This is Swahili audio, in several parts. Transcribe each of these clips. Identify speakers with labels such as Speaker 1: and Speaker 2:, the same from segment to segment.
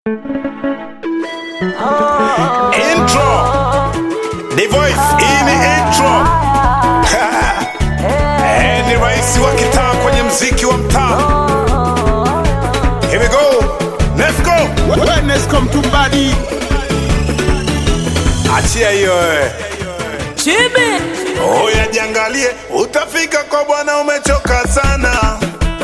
Speaker 1: Intro. The voice hii ni intro. Eh, ni rais wa kitaa kwenye mziki wa mtaa. Here we go. Let's go.
Speaker 2: Wellness come to body.
Speaker 1: Achia hiyo eh.
Speaker 3: Chibi
Speaker 1: Oya jiangalie, utafika kwa bwana umechoka sana.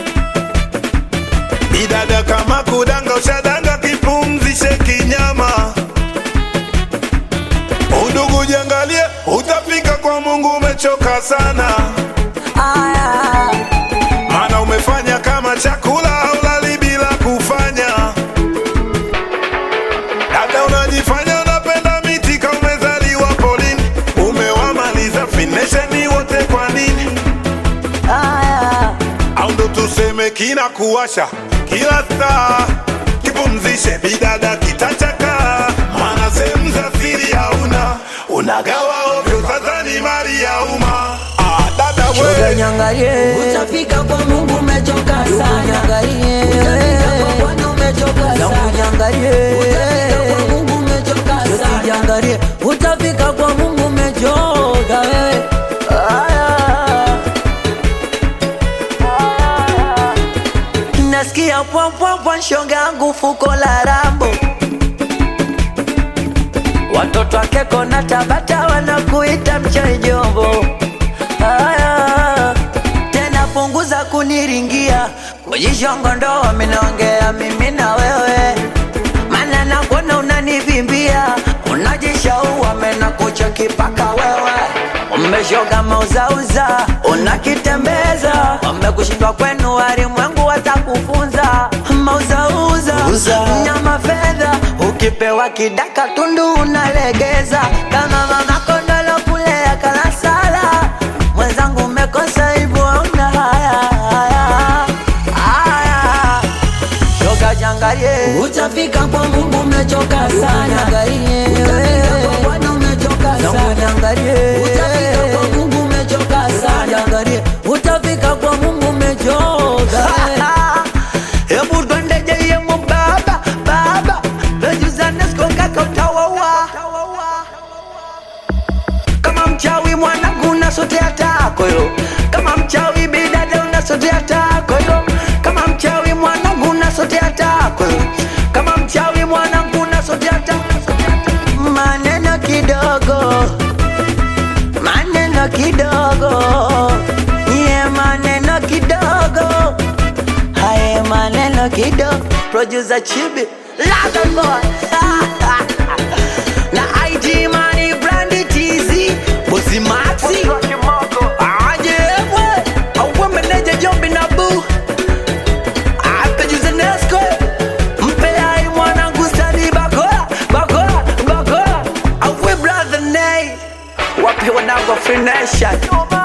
Speaker 1: Bidada kama kudanga ushadanga kipumzishe kinyama. Udugu jiangalie, utafika kwa Mungu umechoka sana.
Speaker 3: aya
Speaker 1: Maana umefanya kama chakula haulali bila kufanya. Dada unajifanya unapenda miti kama umezaliwa polini. Umewamaliza finesheni wote kwa nini?
Speaker 3: aya
Speaker 1: au ndo tuseme kina kuwasha kila saa kipumzishe bidada kitachaka maana sehemu za siri hauna unagawa ovyo sasa ni mali ya umma ah, dada
Speaker 3: shoga
Speaker 1: we
Speaker 3: nyangalie
Speaker 4: Utafika kwa Mungu umechoka sana.
Speaker 3: nyangalie
Speaker 4: Utafika kwa Bwana umechoka
Speaker 3: yangu
Speaker 4: sana.
Speaker 3: nyangalie
Speaker 4: Utafika kwa Mungu umechoka sana.
Speaker 3: usijangalie utafika kwa Mungu umechoka wewe aya nasikia pwampwampwa shoga yangu fuko la rambo watoto wakeko na tabata wanakuita mchaijombo aya tena punguza kuniringia kujishongo ndo wamenongea mimi na wewe mana nakuona unanivimbia unajishaua mena kucha kipaka wewe umeshoga mauzauza unakitembeza wamekushindwa kwenu walimwengu watakufunza mauzauza nyama fedha ukipewa kidaka tundu unalegeza kama mama kondolo kulea kalasala mwenzangu umekosa hivyo hauna haya haya haya shoga jangalie
Speaker 4: Utafika kwa Mungu umechoka sana.
Speaker 3: Nyangalie.
Speaker 4: Utafika kwa Bwana umechoka
Speaker 3: Yangu
Speaker 4: sana.
Speaker 3: nyangalie.
Speaker 4: Utafika kwa Mungu umechoka sana.
Speaker 3: Nyangalie. utafika kwa mungu umechoka hebu twende jeyemo baba baba lejuzanesikokaka utawawa kama mchawi mwanangu unasotea tako yo kama mchawi bidada unasotea tako yo kama mchawi mwanangu unasotea tako yo kama mchawi mwanangu unasotea tako maneno kidogo maneno kidogo ye maneno kidogo haye maneno kidogo producer chibi Love boy na IG money brandy TZ bosi maxi aje we awe meneja jombi na boo apejuze nesco mpe ai mwanangu stadi bakora bakora bakora awe brother nay wapi wanangu free nation